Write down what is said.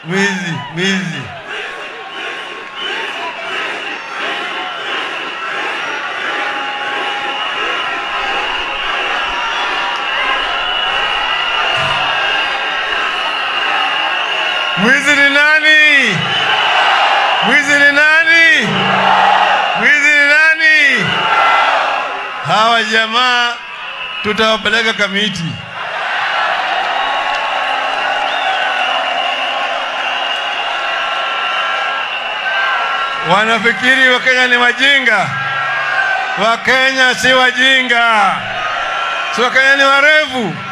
mwizi, mwizi. Mwizi ni nani? Mwizi ni nani? Mwizi ni nani? Hawa jamaa tutawapeleka Kamiti. Wanafikiri Wakenya ni wajinga. Wakenya si wajinga, si Wakenya ni warevu.